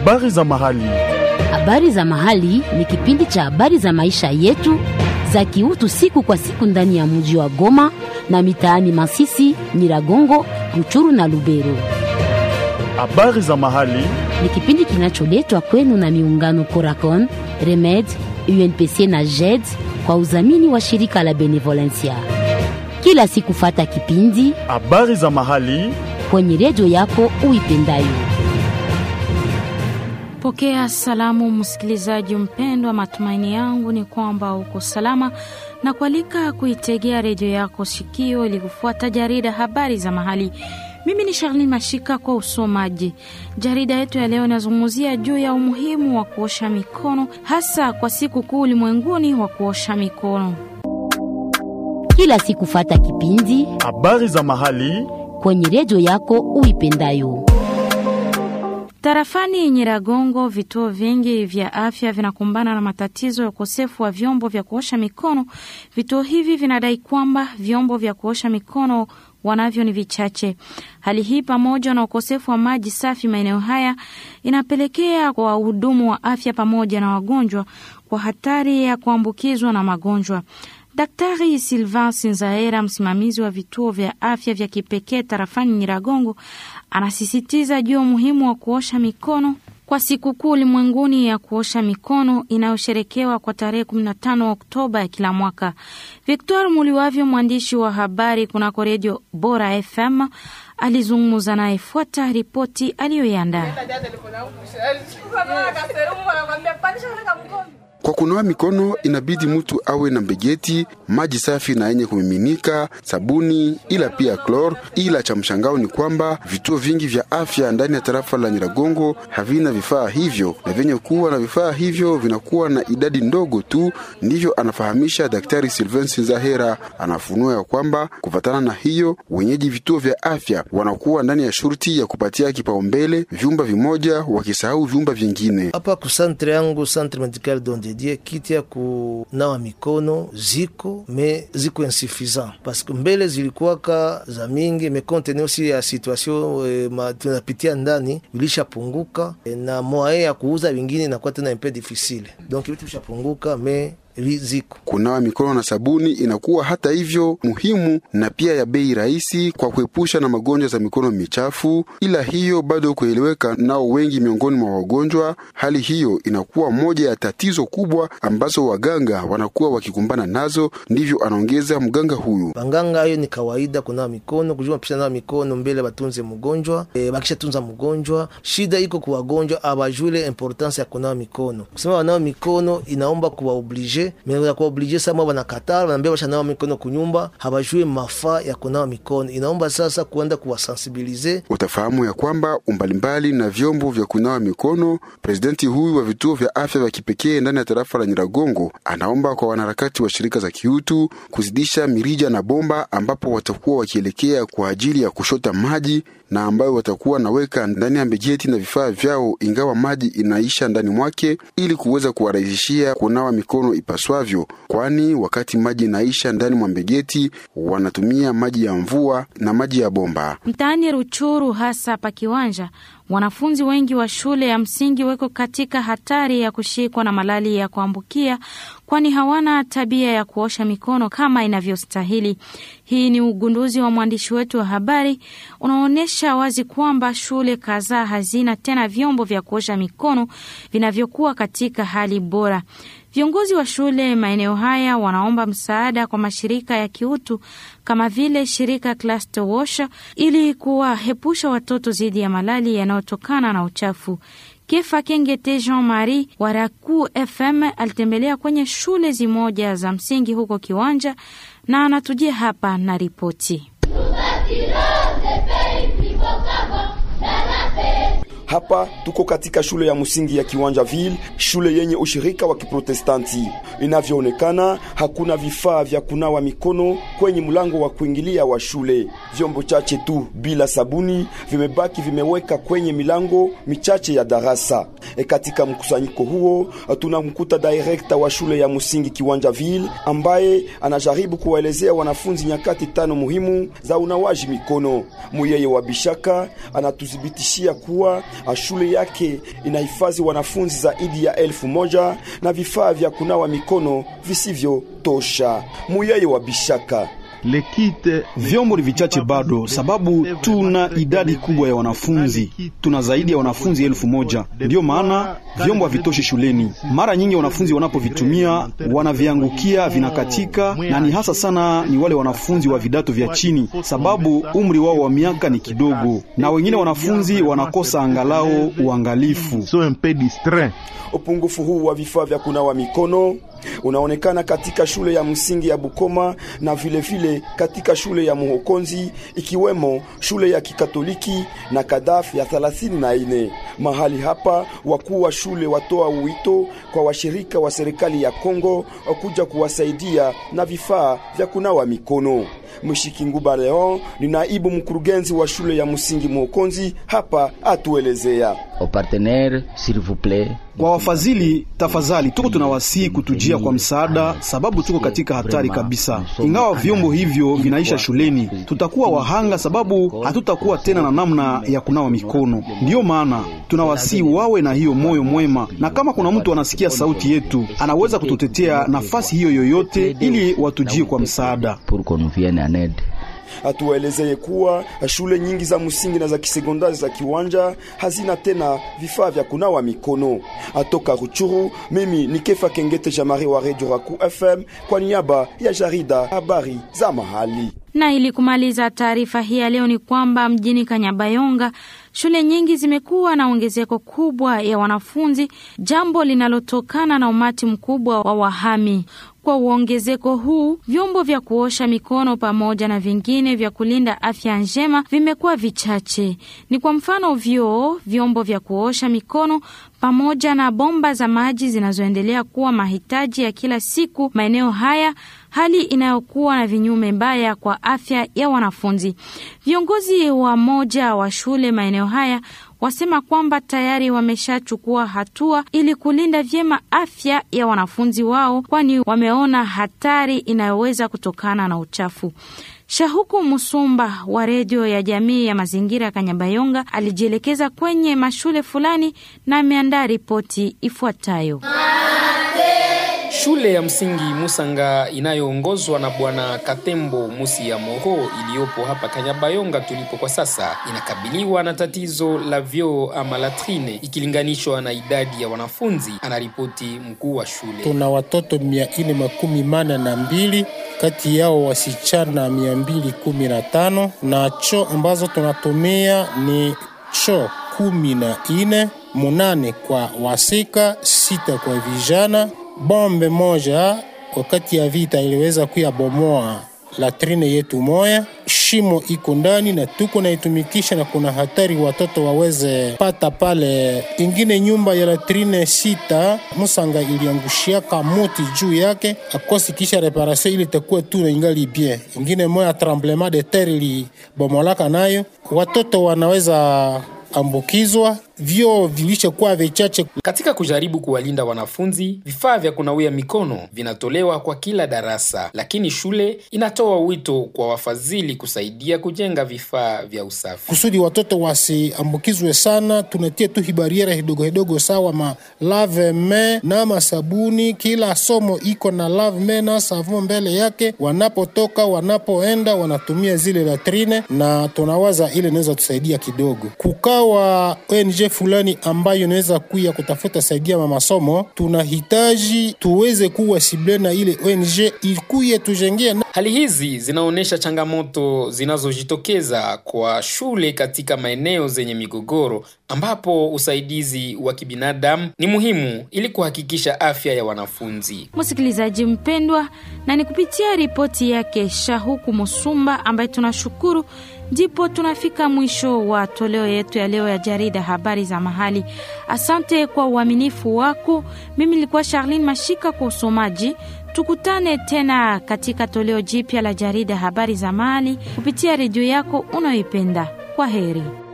Habari za mahali. Habari za mahali ni kipindi cha habari za maisha yetu za kiutu siku kwa siku ndani ya mji wa Goma na mitaani Masisi, Nyiragongo, Ruchuru na Lubero. Habari za mahali. Ni kipindi kinacholetwa kwenu na miungano Coracon, Remed, UNPC na JED kwa udhamini wa shirika la Benevolencia. Kila siku fata kipindi Habari za mahali. kwenye redio yako uipendayo. Pokea salamu msikilizaji mpendwa, matumaini yangu ni kwamba uko salama na kualika kuitegea redio yako sikio ili kufuata jarida habari za mahali. Mimi ni Charlene Mashika kwa usomaji. Jarida yetu ya leo inazungumzia juu ya umuhimu wa kuosha mikono, hasa kwa siku kuu ulimwenguni wa kuosha mikono. Kila siku fata kipindi Habari za mahali. kwenye redio yako uipendayo. Tarafani Nyiragongo, vituo vingi vya afya vinakumbana na matatizo ya ukosefu wa vyombo vya kuosha mikono. Vituo hivi vinadai kwamba vyombo vya kuosha mikono wanavyo ni vichache. Hali hii pamoja na ukosefu wa maji safi maeneo haya inapelekea kwa wahudumu wa afya pamoja na wagonjwa kwa hatari ya kuambukizwa na magonjwa. Daktari Silvan Sinzaera, msimamizi wa vituo vya afya vya kipekee tarafani Nyiragongo, anasisitiza juu ya umuhimu wa kuosha mikono kwa sikukuu ulimwenguni ya kuosha mikono inayosherekewa kwa tarehe 15 Oktoba ya kila mwaka. Victor Muliwavyo, mwandishi wa habari kunako redio Bora FM, alizungumza naye. Fuata ripoti aliyoiandaa. Kwa kunawa mikono inabidi mtu awe na mbegeti, maji safi na yenye kumiminika, sabuni, ila pia klor. Ila cha mshangao ni kwamba vituo vingi vya afya ndani ya tarafa la Nyiragongo havina vifaa hivyo, na vyenye kuwa na vifaa hivyo vinakuwa na idadi ndogo tu. Ndivyo anafahamisha Daktari Sylvain Sinzahera. Anafunua ya kwamba kufatana na hiyo, wenyeji vituo vya afya wanakuwa ndani ya shurti ya kupatia kipaumbele vyumba vimoja, wakisahau vyumba vingine. hapa ku centre yangu centre medical dondedie kiti ya kunawa mikono ziko me ziko insuffisant parce que mbele zilikuwaka za mingi me compte tenu aussi ya situation eh, ma, tunapitia ndani ilishapunguka eh, na moyen ya kuuza vingine inakuwa tena un peu difficile donc vitu vishapunguka me vi- ziko Kunawa mikono na sabuni inakuwa hata hivyo muhimu na pia ya bei rahisi kwa kuepusha na magonjwa za mikono michafu, ila hiyo bado kueleweka nao wengi miongoni mwa wagonjwa. Hali hiyo inakuwa moja ya tatizo kubwa ambazo waganga wanakuwa wakikumbana nazo, ndivyo anaongeza mganga huyu. banganga ayo ni kawaida kunawa mikono kujua pisha nawa mikono mbele batunze mgonjwa e, bakisha tunza mgonjwa shida iko kwa wagonjwa abajule importance ya kunawa mikono kusema wanawa mikono inaomba kuwaoblige me kuwaoblige sama wanakatala wanaambia bashanawa mikono kunyumba habajue mafaa ya kunawa mikono inaomba sasa kuenda kuwasensibilize Utafahamu ya kwamba umbalimbali na vyombo vya kunawa mikono. Presidenti huyu wa vituo vya afya vya kipekee ndani ya tarafa la Nyiragongo anaomba kwa wanaharakati wa shirika za kiutu kuzidisha mirija na bomba ambapo watakuwa wakielekea kwa ajili ya kushota maji na ambayo watakuwa naweka ndani ya mbejeti na vifaa vyao, ingawa maji inaisha ndani mwake, ili kuweza kuwarahisishia kunawa mikono ipaswavyo, kwani wakati maji inaisha ndani mwa mbegeti wanatumia maji ya mvua na maji ya bomba. Mtaani Ruchuru, hasa pa Kiwanja, wanafunzi wengi wa shule ya msingi weko katika hatari ya kushikwa na malali ya kuambukia, kwani hawana tabia ya kuosha mikono kama inavyostahili. Hii ni ugunduzi wa mwandishi wetu wa habari unaonyesha wazi kwamba shule kadhaa hazina tena vyombo vya kuosha mikono vinavyokuwa katika hali bora. Viongozi wa shule maeneo haya wanaomba msaada kwa mashirika ya kiutu kama vile shirika Cluster Wash ili kuwahepusha watoto dhidi ya malali yanayotokana na uchafu. Kefa Kengete Jean Marie wa Raku FM alitembelea kwenye shule zimoja za msingi huko Kiwanja na anatujia hapa na ripoti. Hapa tuko katika shule ya msingi ya Kiwanja Ville, shule yenye ushirika wa Kiprotestanti. Inavyoonekana hakuna vifaa vya kunawa mikono kwenye mlango wa kuingilia wa shule. Vyombo chache tu bila sabuni vimebaki vimeweka kwenye milango michache ya darasa. E, katika mkusanyiko huo tunamkuta director wa shule ya msingi Kiwanja Ville ambaye anajaribu kuwaelezea wanafunzi nyakati tano muhimu za unawaji mikono. Muyeye wa Bishaka anatuthibitishia kuwa Shule yake inahifadhi wanafunzi zaidi ya elfu moja na vifaa vya kunawa mikono visivyotosha. Muyeye wa Bishaka Vyombo ni vichache bado, sababu tuna idadi kubwa ya wanafunzi. Tuna zaidi ya wanafunzi elfu moja. Ndiyo maana vyombo havitoshi shuleni. Mara nyingi wanafunzi wanapovitumia wanaviangukia, vinakatika, na ni hasa sana ni wale wanafunzi wa vidato vya chini, sababu umri wao wa miaka ni kidogo, na wengine wanafunzi wanakosa angalau uangalifu. Upungufu huu wa vifaa vya kunawa mikono unaonekana katika shule ya msingi ya Bukoma na vile vile katika shule ya Muhokonzi ikiwemo shule ya Kikatoliki na Kadaf ya 34. Mahali hapa wakuu wa shule watoa wito kwa washirika wa serikali ya Kongo kuja kuwasaidia na vifaa vya kunawa mikono. Mshikinguba Leon ni naibu mkurugenzi wa shule ya msingi Muhokonzi, hapa atuelezea kwa wafadhili tafadhali, tuko tunawasihi kutujia kwa msaada, sababu tuko katika hatari kabisa. Ingawa vyombo hivyo vinaisha shuleni, tutakuwa wahanga, sababu hatutakuwa tena na namna ya kunawa mikono. Ndiyo maana tunawasihi wawe na hiyo moyo mwema, na kama kuna mtu anasikia sauti yetu, anaweza kututetea nafasi hiyo yoyote, ili watujie kwa msaada. Atuelezeye kuwa shule nyingi za msingi na za kisekondari za Kiwanja hazina tena vifaa vya kunawa mikono. Atoka Ruchuru, mimi ni Kefa Kengete Jamari wa Radio Raku FM kwa niaba ya jarida habari za mahali. Na ili kumaliza taarifa hii ya leo ni kwamba mjini Kanyabayonga shule nyingi zimekuwa na ongezeko kubwa ya wanafunzi, jambo linalotokana na umati mkubwa wa wahami. Kwa uongezeko huu, vyombo vya kuosha mikono pamoja na vingine vya kulinda afya njema vimekuwa vichache. Ni kwa mfano vyoo, vyombo vya kuosha mikono pamoja na bomba za maji zinazoendelea kuwa mahitaji ya kila siku maeneo haya, hali inayokuwa na vinyume mbaya kwa afya ya wanafunzi. Viongozi wa moja wa shule maeneo haya wasema kwamba tayari wameshachukua hatua ili kulinda vyema afya ya wanafunzi wao, kwani wameona hatari inayoweza kutokana na uchafu. Shahuku Musumba wa redio ya jamii ya mazingira ya Kanyabayonga alijielekeza kwenye mashule fulani na ameandaa ripoti ifuatayo. Shule ya msingi Musanga inayoongozwa na Bwana Katembo Musi ya Moho iliyopo hapa Kanyabayonga tulipo kwa sasa inakabiliwa na tatizo la vyoo ama latrine ikilinganishwa na idadi ya wanafunzi, anaripoti mkuu wa shule. Tuna watoto mia nne makumi mana na mbili kati yao wasichana mia mbili kumi na tano na choo ambazo tunatumia ni choo kumi na nne munane kwa wasika, sita kwa vijana bombe moja wakati ya vita iliweza kuyabomoa latrine yetu moya, shimo iko ndani na tuko naitumikisha, na kuna hatari watoto waweze pata pale. Ingine nyumba ya latrine sita Musanga iliangushiaka muti juu yake akosi, kisha reparation ili itakuwa tu na ingali bien. Ingine moya tremblement de terre ilibomolaka nayo, watoto wanaweza ambukizwa vyoo vilishakuwa vichache. Katika kujaribu kuwalinda wanafunzi, vifaa vya kunawia mikono vinatolewa kwa kila darasa, lakini shule inatoa wito kwa wafadhili kusaidia kujenga vifaa vya usafi kusudi watoto wasiambukizwe sana. Tunatia tu hibariera hidogo hidogo, sawa ma lave me na masabuni. Kila somo iko na lave me na savon mbele yake, wanapotoka wanapoenda wanatumia zile latrine, na tunawaza ile inaweza tusaidia kidogo. Kukawa ONG fulani ambayo inaweza kuya kutafuta saidia ma masomo, tunahitaji tuweze kuwa sible na ile ONG ikuye tujengea. Hali hizi zinaonyesha changamoto zinazojitokeza kwa shule katika maeneo zenye migogoro, ambapo usaidizi wa kibinadamu ni muhimu ili kuhakikisha afya ya wanafunzi. Msikilizaji mpendwa, na ni kupitia ripoti yake Shahuku Musumba ambaye tunashukuru ndipo tunafika mwisho wa toleo yetu ya leo ya jarida habari za mahali. Asante kwa uaminifu wako. Mimi nilikuwa Charlene Mashika kwa usomaji. Tukutane tena katika toleo jipya la jarida habari za mahali kupitia redio yako unayoipenda. Kwa heri.